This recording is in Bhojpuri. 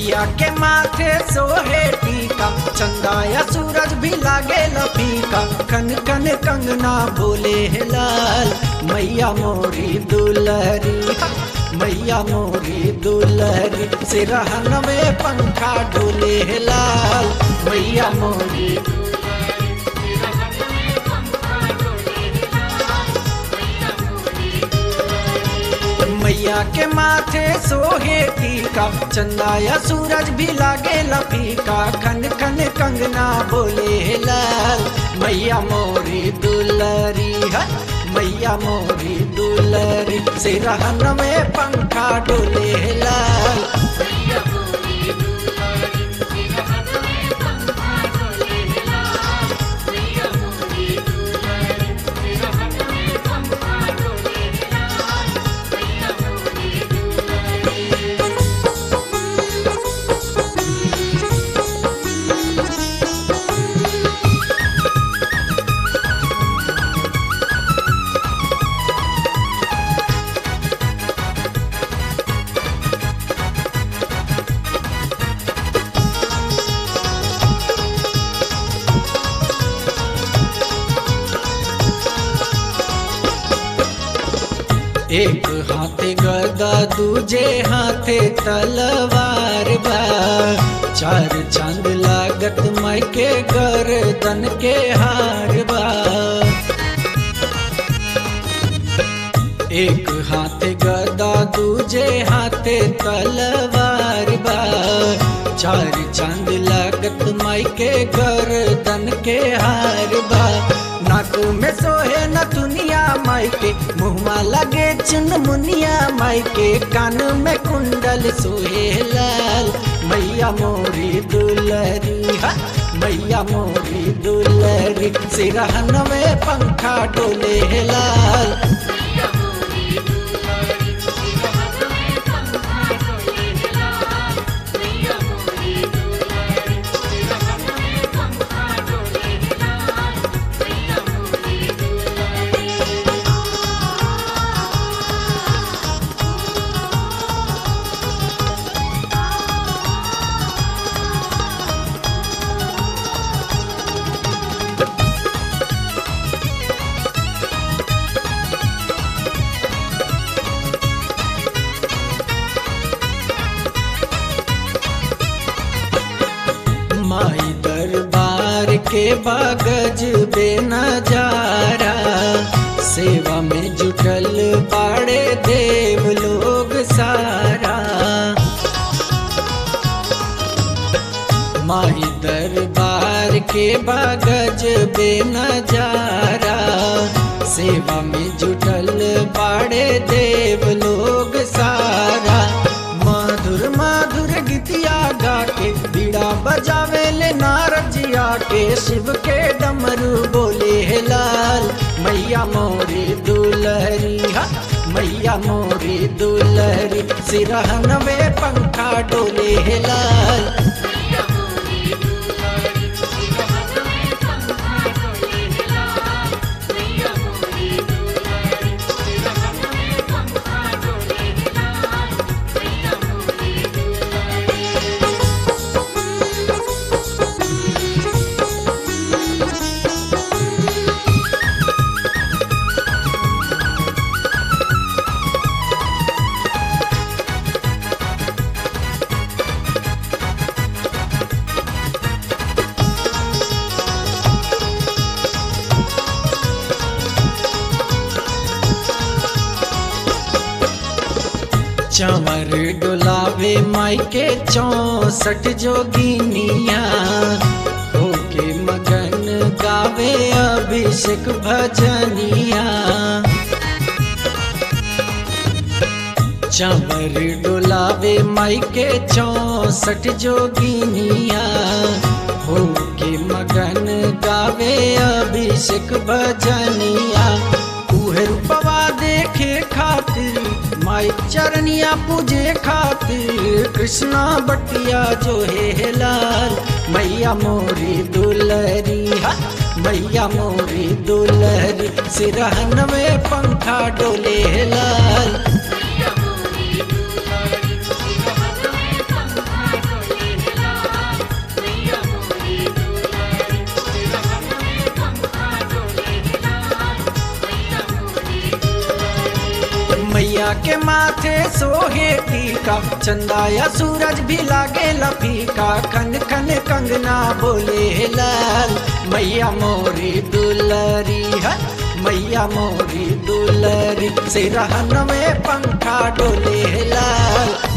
मैया के माथे सोहे टीका चंदाया सूरज भी लागे फीका कन कन कंगना बोले हे लाल मैया मोरी दुलहरी मैया मोरी दुलहरी सिरहन में पंखा डोले हे लाल मैया मोरी मैया के माथे सोहे टीका चंदाया सूरज भी लागे लफीका खन खन कंगना बोले लाल मैया मोरी दुलरी है मैया मोरी दुलरी सिरहन में पंखा डोले लाल एक हाथे गदा दूजे हाथे तलवार बा चार चांद लागत माई के गर्दन के हार बा एक हाथे गदा दूजे हाथे तलवार बा चार चांद लागत माई के गर्दन के हार बा नाक में सोहे न दुनिया माई के मुहमा लगे चुन मुनिया माई के कान में कुंडल सोहे लाल मैया मोरी दुलरी हा मैया मोरी दुलरी सिरहन में पंखा डोले लाल माई दरबार के बागज बे नजारा सेवा में जुटल बाड़े देव लोग सारा माई दरबार के बागज बे नजारा सेवा में जुटल बाड़े देव लोग सारा मधुर मधुर गीतिया गा के बीड़ा बजावे ले नारजिया के शिव के डमरू बोले हे लाल मैया मोरी दुलहरी हा मैया मोरी दुलहरी सिरहन में पंखा डोले हे लाल चंवर डुलावे माई के चौसठ जोगिनिया होके मगन गावे अभिषेक भजनिया चंवर डुलावे माई के चौसठ जोगिनिया होके मगन गावे अभिषेक भजनिया उहे रूपवा देखे खातिर माई चरनिया पूजे खातिर कृष्णा बटिया जो है लाल मैया मोरी दुलरी हा मैया मोरी दुलरी सिरहन में पंखा डोले लाल मैया के माथे सोहे टीका चंदाया सूरज भी लागे लफीका खन खन कंगना बोले लाल मैया मोरी दुलरी है मैया मोरी दुलरी सिरहन में पंखा डोले लाल